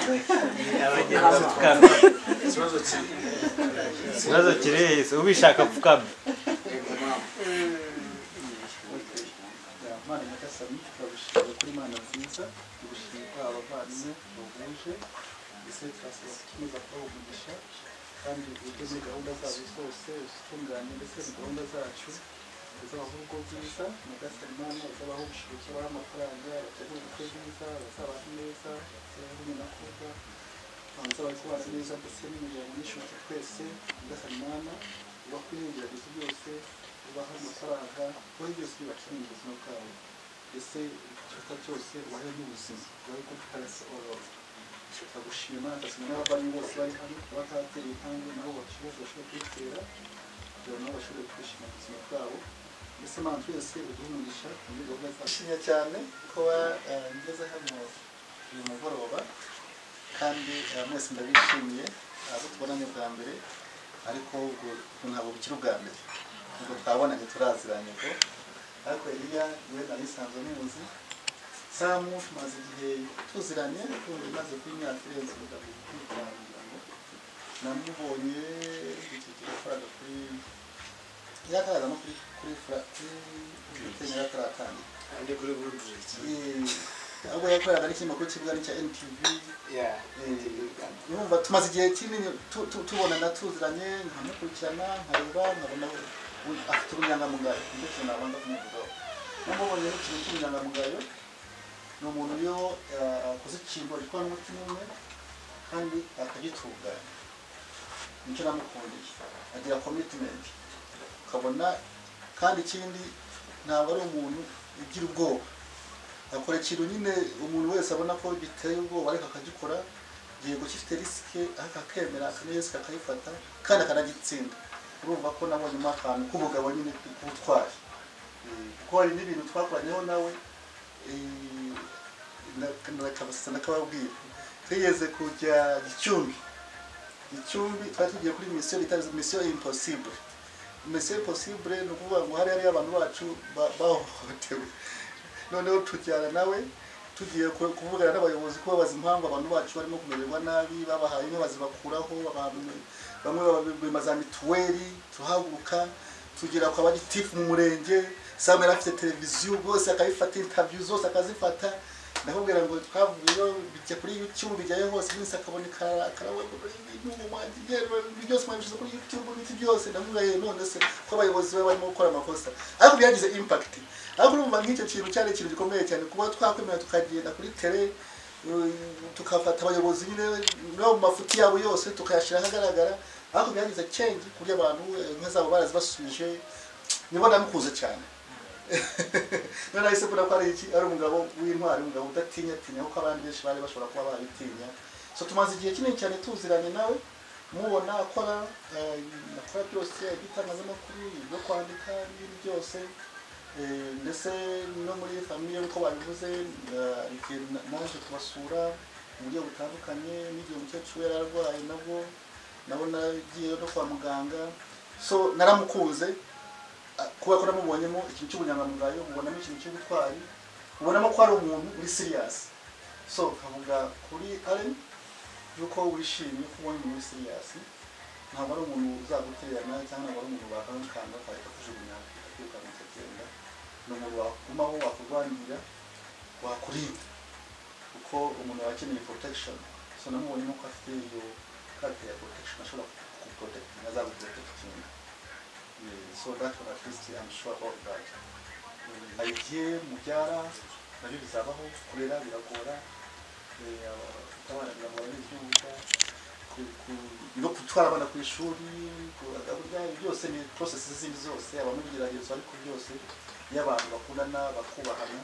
abagenda bapfukamye ikibazo kiri ikibazo kirihise ubishaka apfukamye Mana Nyagasani turabishimira kuri Mana nziza turabishimira abavandimwe bahuje mbese turasaba gukomeza kubaha umugisha kandi ujye muri gahunda zabo zose uzitunganye ndetse na gahunda zacu uzabaho urugo rwiza Nyagasani Mana uzabaho ubushobozi ubahe amafaranga bategure ubukwe bwiza bazabaho neza bazabaho n'inakorwa uzabari kubana neza ndetse n'imiryango n'ishuti twese Nyagasani Mana ubaho n'ibigeragezo byose ubaha amafaranga ubaho byose bibakeneye mu buzima bwabo mbese igikorwa cyose ubahe n'ubuzima ubahe ko tutarasababara turagushima tugasaba n'abavandimwe bose bari hano bakatera intambwe nabo bashobora bashobora kwitera kugira ngo nabo bashobore kwishima mu buzima bwabo mbese mana twese uduhe umugisha muri gahunda zacu nshimye cyane kuba eh, ngeze hano uyu mugoroba kandi eh, mwese ndabishimiye abo tubonanye bwa mbere ariko ubwo ubwo ntabwo bukiri ubwa mbere ubwo twabonanye turaziranye ubwo ariko Eliya we nari nsanzwe muzi Samu tumaze igihe tuziranye kumva imaze kuba imyaka irenze umugabo kwitwara umuryango namubonye iki gihe yakoraga kuri yakaraga no kuri kuri fra- kuri kenya yakaratangira kandi kuri buruduriki ahubwo yakoreraga n'ikinyamakuru cy'ikibuga ni cya NTV urumva tumaze igihe kinini tu- tu- tubonana tuziranye nkamukurikirana nkareba nkabona we- afite ubunyangamugayo nicyo kintu nabanza kumuvugaho namubonye n'ikintu cy'ubunyangamugayo ni umuntu uriho akoze ikintu gikorana n'umutima umwe kandi akagitunganya nicyo namukundiye agira commitment ukabona kandi ikindi ntabwo ari umuntu ugira ubwoba akora ikintu nyine umuntu wese abona ko giteye ubwoba ariko akagikora yego gifite risike ariko akemera akamenya risike akayifata kandi akanagitsinda urumva ko nabonyemo akantu k'umugabo nyine k'ubutwari Eh, kuko hari n'ibintu twakoranyeho nawe eh, na- nakabasasa nakababwira twigeze kujya gicumbi gicumbi twari tugiye kuri misiyo bita misiyo impossible misiyo impossible ni ukuvuga ngo hari hariyo abantu bacu ba- bahohotewe noneho tujyana nawe tugiye ku- kuvugana n'abayobozi kubabaza impamvu abantu bacu barimo kumererwa nabi babahaye inka bazibakuraho abantu- bamwe babima za mituweli tuhaguruka tugera kwa bagitifu mu murenge samu yari afite televiziyo bose akayifata intaviyu zose akazifata ndakubwira ngo twavuyeyo bijya kuri youtube bijyayo hose iminsi akabona ibintu byose mwabishyize kuri youtube n'ibiti byose ndamubwira ye none se ko abayobozi baba barimo gukora amakosa ariko byagize impact ariko urumva nk'icyo kintu cyari ikintu gikomeye cyane kuba twakwemera tukagenda kuri tele uh, tukafata abayobozi nyine no mu mafuti yabo yose tukayashyira ahagaragara ariko byagize change ku buryo abantu eh, inka zabo barazibasubije nibona mukuze cyane none nahise mbona ko ari iki ari umugabo w'intwari umugabo udatinyatinya kuko abandi benshi bari bashobora kuba babitinya so tumaze igihe kinini cyane tuziranye nawe mubona akora eh, akora byose iby'itangazamakuru ibyo kwandika n'ibindi byose Eh, ndetse no muri famiye nk'uko babivuze eh, igihe na- naje kubasura mu buryo butandukanye n'igihe umukecuru yari arwaye nabwo nabo nagiye no kwa muganga so naramukunze ah, kubera ko namubonyemo ikintu cy'ubunyangamugayo mubonamo ikintu cy'ubutwari ubonamo ko ari umuntu uri serious so kavuga kuri aren yuko wishimye ko ubonye umuntu uri serious ntabwo ari umuntu uzagutererana cyangwa ntabwo ari umuntu bakankanga akahita kujugunya akirukanka akagenda ni umuntu wagumaho wakurwanira wakurinda kuko umuntu aba akeneye protection so namubonyemo ko afite iyo karite ya protection ashobora kuguprotekitinga azaguprotekitinga so that one at least I'm sure about that Eh, agiye mubyara nabyo bizabaho kurera biragora eh, aba- abana biragora n'ibyumva ku- ku- no gutwara abana ku ishuri ku- burya byose ni process zindi zose abamugeragezo ariko byose iyo abantu bakundana bakubahana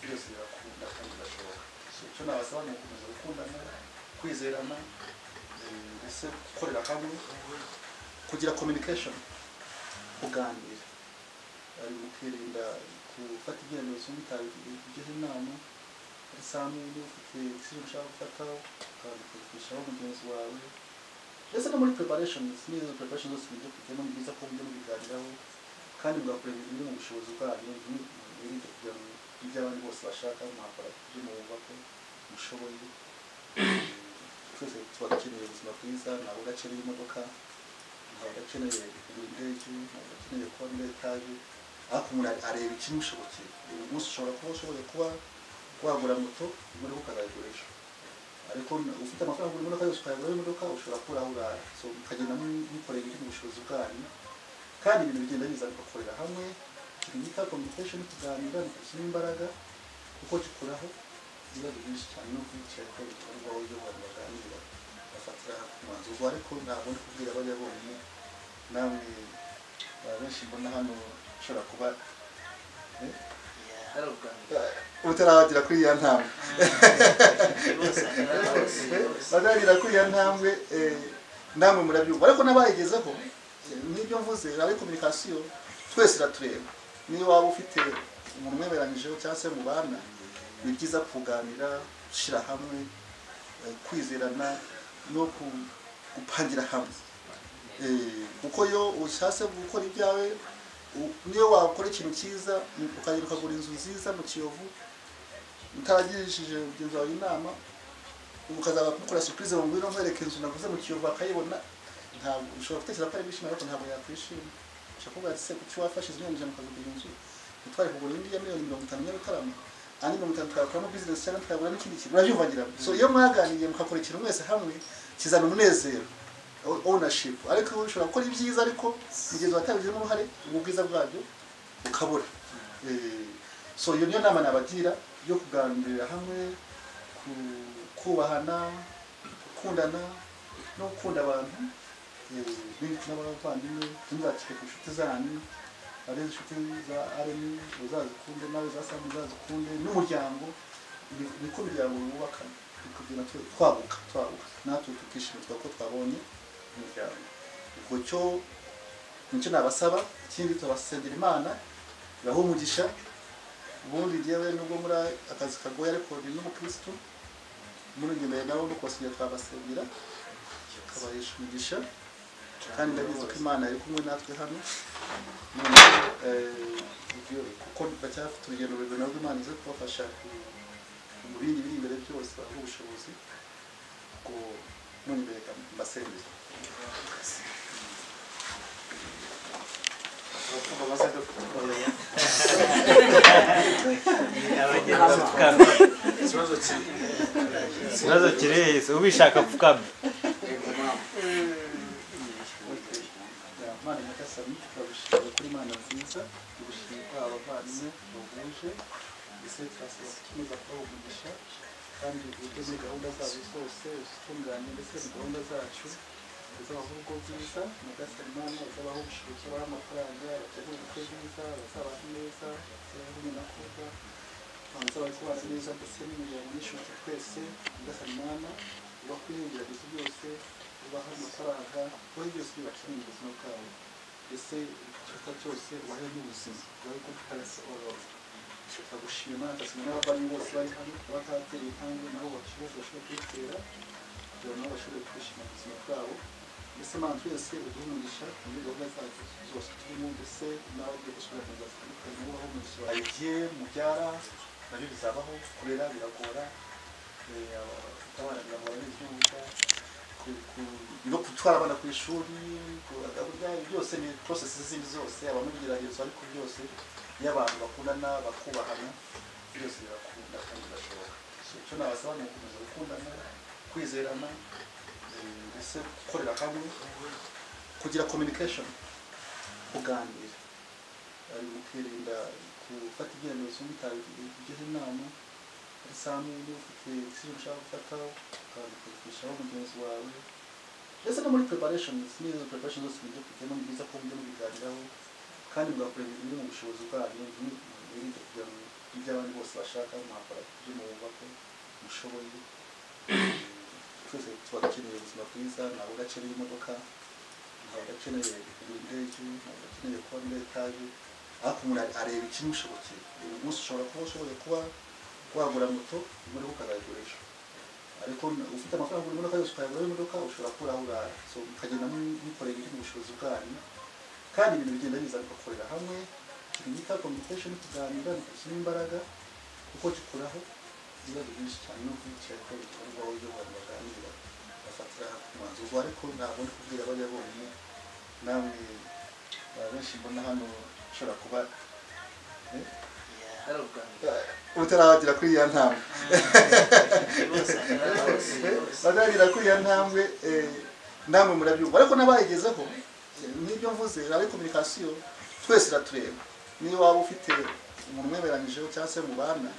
byose birakunda kandi birashoboka So, icyo nabasaba ni ugukomeza gukundana kwizerana eh, ndetse gukorera hamwe kugira communication kuganira ari mu kwirinda gufata ibyemezo mutabigeho inama isanzwe iyo ufite ibiciro ushaka gufataho ukabikoreshaho mugenzi wawe ndetse no muri preparation n'izo preparation zose mujya kujyamo ni byiza ko mujya mubiganiraho kandi mugakora ibintu biri mu bushobozi bwanyu mwirinde kugira ngo ibyo abandi bose bashaka mwakora ibyo mwumva ko mushoboye twese tuba dukeneye ubuzima bwiza ntabwo udakeneye imodoka ntabwo udakeneye kugura indege ntabwo udakeneye kuba muri etaje ariko umuntu areba ikimushobokeye uyu munsi ushobora kuba ushoboye kuba wagura moto muri ho ukazayigurisha ariko ufite amafaranga ugura imodoka yose ukayagura imodoka ushobora kubura aho urara so mukagenda mukorera ibiri mu bushobozi bwanyu kandi ibintu bigenda biza bigakorera hamwe ikintu bita communication kuganira ntikishyira imbaraga kuko gikuraho ibibazo byinshi cyane no kwicara ko bikorwa uburyo abantu baganira bafatira umwanzuro ubwo ariko ntabwo ndi kubwira bajya bonyine namwe ba benshi mbona hano ushobora kuba eh, hari ubwambere utaragira kuri iya ntambwe bose baganira kuri iya ntambwe eh, namwe murabyumva ariko n'abayigezeho eh, n'ibyo mvuze ari kominikasiyo twese iratureba niba waba ufite umuntu umwemeranyijeho cyangwa se mubana ni byiza kuganira gushyira hamwe eh, kwizerana no ku- gupangira hamwe Eh, kuko iyo ushatse gukora ibyawe u- niyo wakora ikintu cyiza mu- ukagenda ukagura inzu nziza mu kiyovu utaragirishije mugenzi wawe inama ukazaba kumukora surprise ngo ngwino nkwereke inzu naguze mu kiyovu akayibona ntabwo ushobora gutekereza ko ari bishima ariko ntabwo yakwishima ushobora kuvuga ati se kuki wafashe izi miliyoni ijana ukagura inzu utwari kugura indi ya miliyoni mirongo itanu y'arutarama andi mirongo itanu tukayakoramo business cyangwa tukayagura n'ikindi kintu urabyumvagira so iyo mwaganiriye mukakora ikintu mwese hamwe kizana umunezero o- ownership ariko ushobora gukora ibyiza ariko mugenzi wawe atabigizemo uruhare ubwo bwiza bwabyo bukabura Eh, so iyo niyo nama nabagira yo kuganirira hamwe ku- kubahana gukundana no gukunda abantu eh, n'incuti n'abavandimwe ntuzakike ku nshuti zanyu ari inshuti za aremi uzazikunde nawe za samu uzazikunde n'umuryango ni- niko imiryango wubaka tukagenda tu- twaguka twaguka natwe tukishimira ko twabonye umuryango ubwo cyo nicyo nabasaba ikindi tubasengera imana ibahe umugisha ubundi njyewe nubwo muri akazi kagoye ariko ni n'umukirisitu murunyemereye nabo no kubasengera twabasengera tukabahisha umugisha kandi ndabizi ko imana iri kumwe natwe hano none eh, ibyo- kuko bacyafite urugendo rurerure nabwo imana ize kubafasha ku- mu bindi biri imbere byose baha ubushobozi ngo munyemereye mbasengere abagenda bapfukamye Ikibazo kiri ikibazo kiri hejuru ubishaka apfukamye Imana Nyagasani turabishimira kuri Imana nziza turabishimira abavandimwe bahuje mbese turasaba gukomeza kubaha umugisha kandi uteze gahunda zabo zose uzitunganye ndetse na gahunda zacu uzabaha urugo bwiza Nyagasani Imana uzabaha ubushobozi uzabaha amafaranga bategure ubukwe bwiza bazabaho neza bazabaho n'inakuba uzabaha kubana neza ndetse n'imiryango n'ishuti twese Nyagasani Imana ubaha ibintu byose ubaha amafaranga ubaha byose bibakeneye mu buzima bwabo ese igikorwa cyose ubahe n'ubuzima ubahe ko tutarasoroka turagushima ndasoma n'abavandimwe bose bari hano bakatera intambwe nabo bashobora bashobora kwitera kugira ngo nabo bashobore kwishima mu buzima bwabo mbese mana twese uduhe umugisha muri gahunda zacu zose turimo ndetse nawe ugiye gusubira mu nzira zitandukanye ubaho umugisha wawe igihe mubyara nabyo bizabaho kurera biragora eh, aba- abana biragora n'ibyumva ku- ku- no gutwara abana ku ishuri ku- burya byose ni porosesi zindi zose habamo ibigeragezo ariko byose iyo abantu bakundana bakubahana byose birakunda kandi birashoboka So, icyo nabasaba ni ugukomeza gukundana kwizerana eh, ndetse gukorera hamwe kugira communication kuganira ari mukirinda gufata ibyemezo mutabigeho inama isanzwe ufite ikintu ushaka gufata ukabikoreshaho mugenzi wawe ndetse no muri preparations n'izo preparations zose mujya kujyamo ni byiza ko mujya mubiganiraho kandi mugakora ibintu biri mu bushobozi bwanyu mwirinde kugira ngo iby'abandi bose bashaka mwakora ibyo mwumva ko mushoboye twese tuba dukeneye ubuzima bwiza ntabwo udakeneye imodoka ntabwo udakeneye kugura indege ntabwo udakeneye kuba muri etaje ariko umuntu areba ikimushobokeye uyu munsi ushobora kuba ushoboye kuba wagura moto muri ho ukazayigurisha ariko ufite amafaranga ugura imodoka yose ukayagura imodoka ushobora kubura aho urara so mukagenda mu- mukorera ibiri mu bushobozi bwanyu kandi ibintu bigenda biza bigakorera hamwe ikintu bita communication kuganira ntigishyira imbaraga kuko gikuraho ibibazo byinshi cyane no kwicara ko bikorwa uburyo abantu baganira bafatira umwanzuro ariko ntabwo ndi kubwira bajya bonyine namwe abantu benshi mbona hano ushobora kuba hari ubwambere utaragera kuri ya ntambwe bose hari bose bazagira kuri ya ntambwe eh, namwe murabyumva ariko n'abayigezeho eh, n'ibyo mvuze ari kominikasiyo twese iratureba niba waba ufite umuntu umwemeranyijeho cyangwa se mubana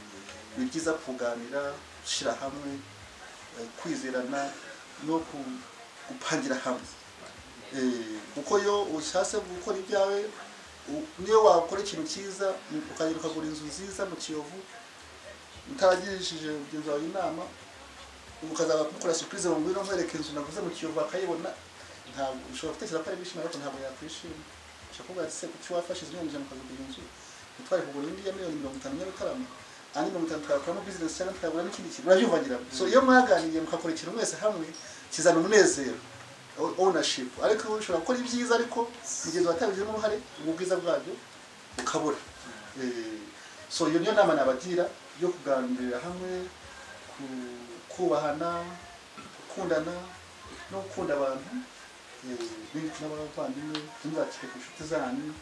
ni byiza kuganira gushyira hamwe eh, kwizerana no ku- gupangira hamwe Eh, kuko yo ushatse gukora ibyawe u- niyo wakora ikintu cyiza ukagenda ukagura inzu nziza mu kiyovu utaragirishije mugenzi wawe inama ukazaba mukora surprise mu ngwino nkwereka inzu naguze mu kiyovu akayibona ntabwo ushobora gutekereza ko ari bishima ariko ntabwo yakwishima ushobora kuvuga ati se kuki wafashe izi miliyoni ijana ukazigura inzu ntitwari kugura indi ya miliyoni mirongo itanu y'arutarama andi mirongo itanu twakoramo business cyangwa twagura n'ikindi kintu urabyumvangiramo so iyo mwaganiriye mukakora ikintu mwese hamwe kizana umunezero o- ownership ariko ushobora gukora ibyiza ariko mugenzi watabigizemo uruhare ubwo bwiza bwabyo bukabura Eh, so iyo niyo nama nabagira yo kuganirira hamwe ku- kubahana gukundana no gukunda abantu benshi n'abavandimwe ntimuzakire ku nshuti zanyu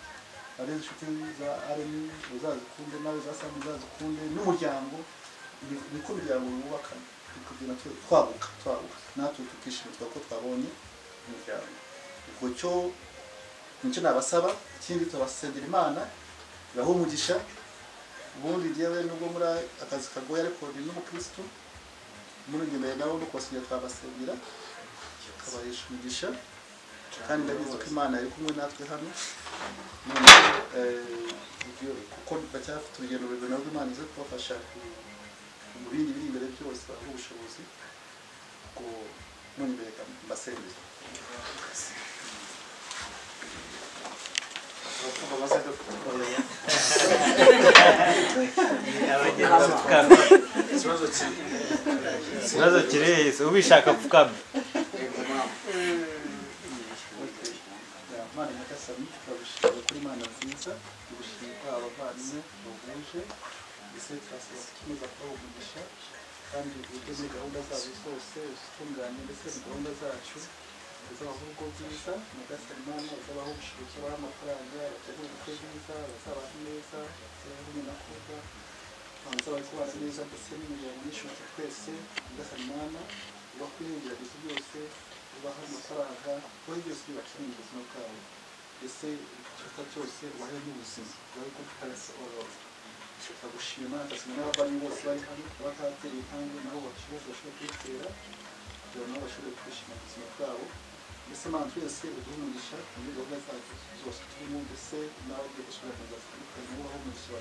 ari inshuti za aremi uzazikunde nawe za samu uzazikunde n'umuryango Ni- niko umuryango wubaka kugira twabuka twabuka natwe tukishimirwa ko twabonye umuryango ubwo cyo nicyo nabasaba ikindi tubasengera imana ibahe umugisha ubundi yewe nubwo muri akazi kagoye ariko ni n'umukirisitu muri ngeneye nabo no kubasengera twabasengera tukabahisha umugisha kandi ndabizi ko imana iri kumwe natwe hano none eh, ibyo- kuko bacyafite urugendo rurerure nabwo imana ize kubafasha ku- mu bindi biri imbere byose baha ubushobozi ubwo muri imbere mbasengera abagenda apfukamye Ikibazo cyiza. ikibazo kiri hejuru ubishaka apfukamye Mana Nyagasani turabishimira kuri Mana nziza turabishimira abavandimwe bahuje ese turasaba gukomeza kubaha umugisha kandi ujye muri gahunda zabo zose uzitunganye ndetse na gahunda zacu uzabaha urugo bwiza Nyagasani Mana uzabaha ubushobozi uzabaha amafaranga bategure ubukwe bwiza bazabaha neza bazabaho umunakuza uzabaha kubana neza ndetse n'imiryango y'ishuti twese Nyagasani Mana ubaho ibigeragezo byose ubaha amafaranga wowe byose bibakeneye mu buzima bwabo ese ikiruta cyose ubahe n'ubuzima ubahe ko tutarasohora turagushima ndasoma n'abavandimwe bose bari hano bakatera intambwe nabo bashobora bashobora kwitera kugira ngo nabo bashobore kwishima mu buzima bwabo mbese mana twese uduhe umugisha muri gahunda zacu zose turimo mbese n'abo byo gushobora kuzaza dutandukanye ubaho umugisha wa